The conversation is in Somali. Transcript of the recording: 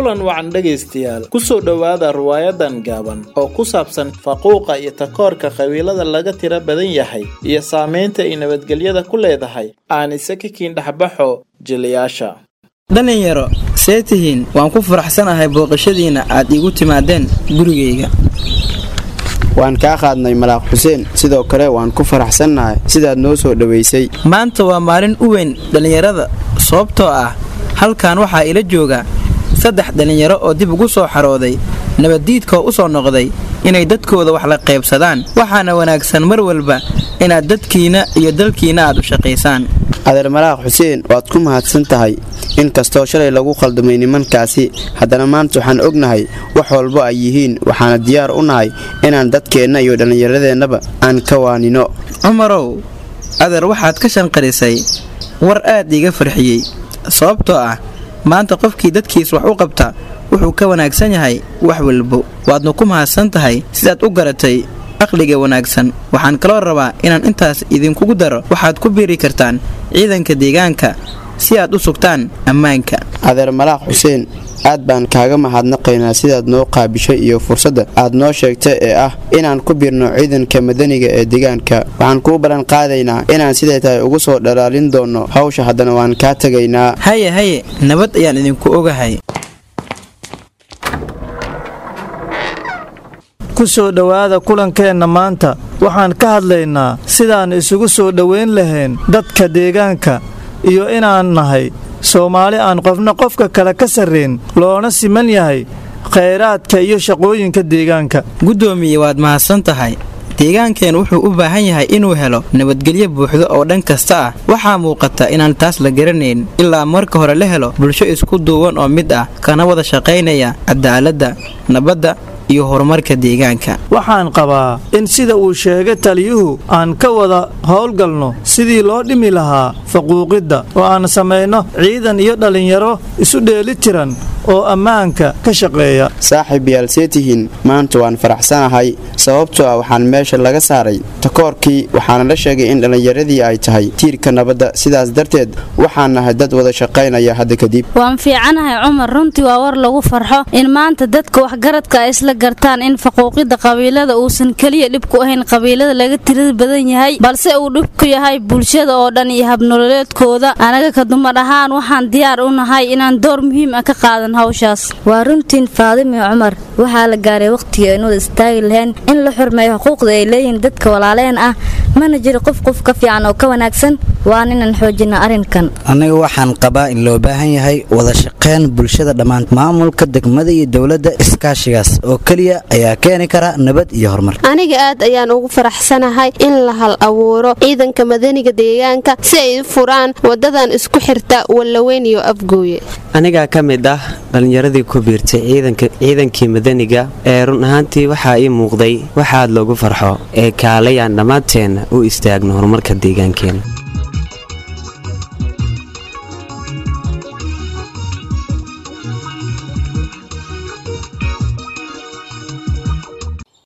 kulan wacan dhegaystayaal kusoo dhowaada riwaayadan gaaban oo ku saabsan faquuqa iyo takoorka qabiilada laga tira badan yahay iyo saamaynta ay nabadgelyada ku leedahay aanise ka kiindhexbaxo jilayaasha dhalinyaro see tihiin waan ku faraxsanahay booqashadiinna aad iigu timaadeen gurigayga waan kaa qaadnay malaaq xuseen sidoo kale waan ku faraxsannahay sidaad noo soo dhowaysay maanta waa maalin u weyn dhallinyarada sababtoo ah halkan waxaa ila jooga saddex dhallinyaro oo dib ugu soo xarooday nabaddiidkoo u soo noqday inay dadkooda wax la qaybsadaan waxaana wanaagsan mar walba inaad dadkiinna iyo dalkiinna aad u shaqaysaan adeer malaaq xuseen waad ku mahadsan tahay inkastoo shalay lagu khaldamay nimankaasi haddana maanta waxaan ognahay wax walbo ay yihiin waxaana diyaar u nahay inaan dadkeenna iyo dhallinyaradeenaba aan ka waanino cumarow adeer waxaad ka shanqarisay war aad iiga farxiyey sababtoo ah maanta qofkii dadkiis wax u qabta wuxuu ka wanaagsan yahay wax walbo waadna ku mahadsan tahay sidaad u garatay aqliga wanaagsan waxaan kaloo rabaa inaan intaas idinkugu daro waxaad ku biiri kartaan ciidanka deegaanka si aad u sugtaan ammaanka adeer malaaq xuseen aad baan kaaga mahadnaqaynaa sidaad noo qaabishay iyo fursadda aad noo sheegtay ee ah inaan ku biirno ciidanka madaniga ee deegaanka waxaan kuu ballan qaadaynaa inaan siday tahay ugu soo dhalaalin doonno hawsha haddana waan kaa tegaynaa haye haye nabad ayaan idinku ogahay ku soo dhowaada kulankeenna maanta waxaan ka hadlaynaa sidaan isugu soo dhowayn lahayn dadka deegaanka iyo inaan nahay soomaali aan qofna qofka kale ka sarrayn loona siman yahay khayraadka iyo shaqooyinka deegaanka guddoomiye waad mahadsan tahay deegaankeen wuxuu u baahan yahay inuu helo nabadgelyo buuxdo oo dhan kasta ah waxaa muuqata inaan taas la garanayn ilaa marka hore la helo bulsho isku duuban oo mid ah kana wada shaqaynaya cadaaladda nabadda iyo horumarka deegaanka waxaan qabaa in sida uu sheegay taliyuhu aan ka wada howlgalno sidii loo dhimi lahaa faquuqidda oo aan samayno ciidan iyo dhallinyaro isu dheeli tiran oo ammaanka ka shaqeeya saaxiib yaal see tihiin maanta waan faraxsanahay sababtoo ah waxaan meesha laga saaray takoorkii waxaana la sheegay in dhallinyaradii ay tahay tiirka nabadda sidaas darteed waxaan nahay dad wada shaqaynaya hadda kadib waan fiicanahay cumar runtii waa war lagu farxo in maanta dadka waxgaradka ay isla gartaan in faquuqidda qabiilada uusan keliya dhibku ahayn qabiilada laga tirada badan yahay balse uu dhibku yahay bulshada oo dhan iyo habnololeedkooda anaga ka dumar ahaan waxaan diyaar u nahay inaan door muhiim ah ka qaadan hawshaas waa runtiin faadimi cumar waxaa la gaaray wakhtigii aynu wada istaagi lahayn in la xurmeeyo xuquuqda ay leeyihiin dadka walaaleen ah mana jiro qof qof ka fiican oo ka wanaagsan waan inaan xoojinno arrinkan aniga waxaan qabaa in loo baahan yahay wada shaqayn bulshada dhammaan maamulka degmada iyo dowladda iskaashigaas oo keliya ayaa keeni kara nabad iyo horumar aniga aad ayaan ugu faraxsanahay in la hal abuuro ciidanka madaniga deegaanka si ay u furaan wadadan isku xirta wallaweyn iyo afgooye anigaa ka mid ah dhallinyaradii ku biirtay ciidankii madaniga ee run ahaantii waxaa ii muuqday waxaad loogu farxo ee kaalayaan dhammaanteenna u istaagno horumarka deegaankeenna